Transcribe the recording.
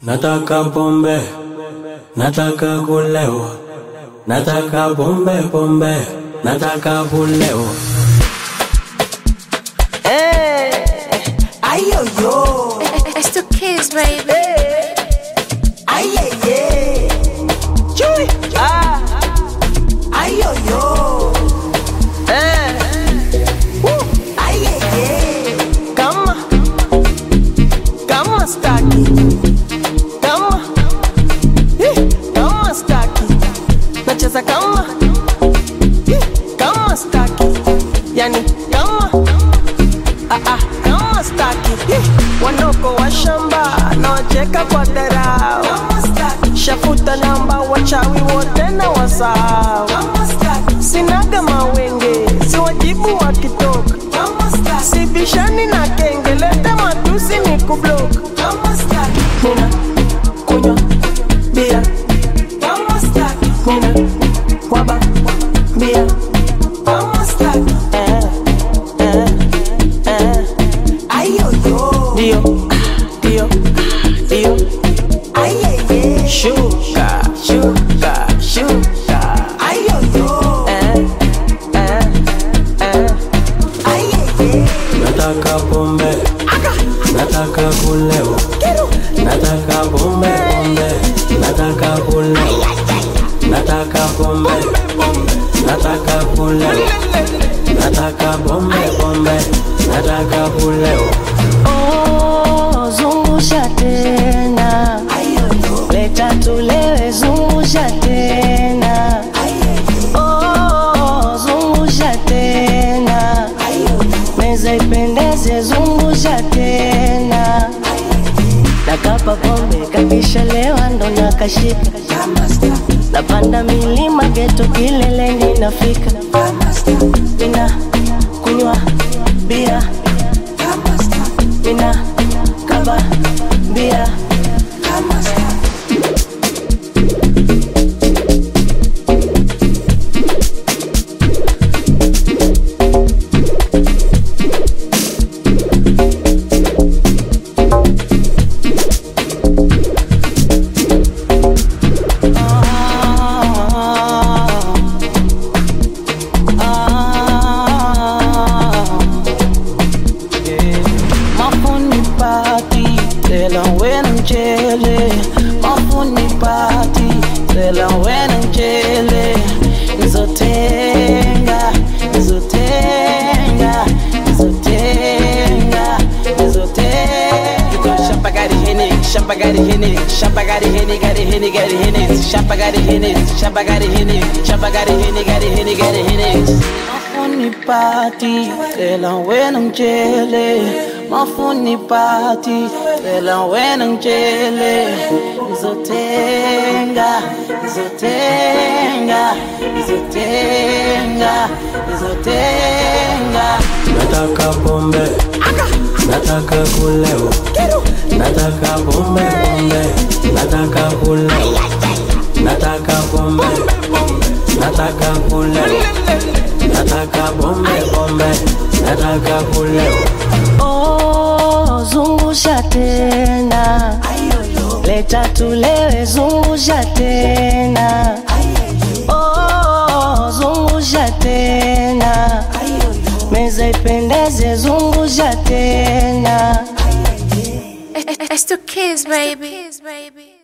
Nataka pombe, nataka kulewa, nataka pombe pombe, nataka kulewa. Ay, yo, yo. It's the kids, baby. Ay, yeah, yeah. Chui. Ah. Ay, yo, yo. Eh. Woo. Ay, yeah, yeah. Kama. Kama staki. Kama. Eh, Kama staki. Nacheza kama. Eh, Kama staki. Yani kama. Ah, ah, kama staki Hi, wanoko wa shamba nawacheka kwa dharau shafuta namba wachawi wote na wasahau sinaga mawenge si wajibu wakitoka sibishani na kenge leta matusi ni kublok nina kunywa bia nina waba bia eh, eh, eh. Dio, Dio, Dio. Shuka, shuka, shuka. Eh, eh, eh. Nataka pombe, nataka kulewa, nataka pombe pombe, nataka kulewa, nataka pombe, nataka kulewa, nataka pombe pombe, nataka kulewa. Oh, zungusha tena, leta tulewe, zungusha tena. Oh, zungusha tena, meza ipendeze, zungusha tena. Nakapa pombe kakisha lewa ndo nakashika, napanda milima geto kileleni nafika, mina kunywa bia mina kaba bia Mafuni party, tell 'em when I'm chilling. Mafuni party, tell 'em when I'm chilling. Nizotenga, nizotenga, nizotenga, nizotenga. Shamba got it henny, shamba got it henny, shamba got it henny, got it henny, got it henny, shamba got it henny, shamba got it henny, shamba got it henny, got it henny, got it henny. Mafuni party, tell 'em when I'm chilling. Mafuni party, tell 'em when I'm chilling. Nizotenga, nizotenga, nizotenga, nizotenga. Nataka pombe, nataka kulewa, nataka pombe pombe, nataka kulewa, nataka pombe, nataka kulewa, nataka pombe pombe, nataka kulewa. Oh, zungusha tena, leta tulewe, zungusha tena. Oh, zungusha tena, meza ipendeze, zungusha tena. It's the kids, baby.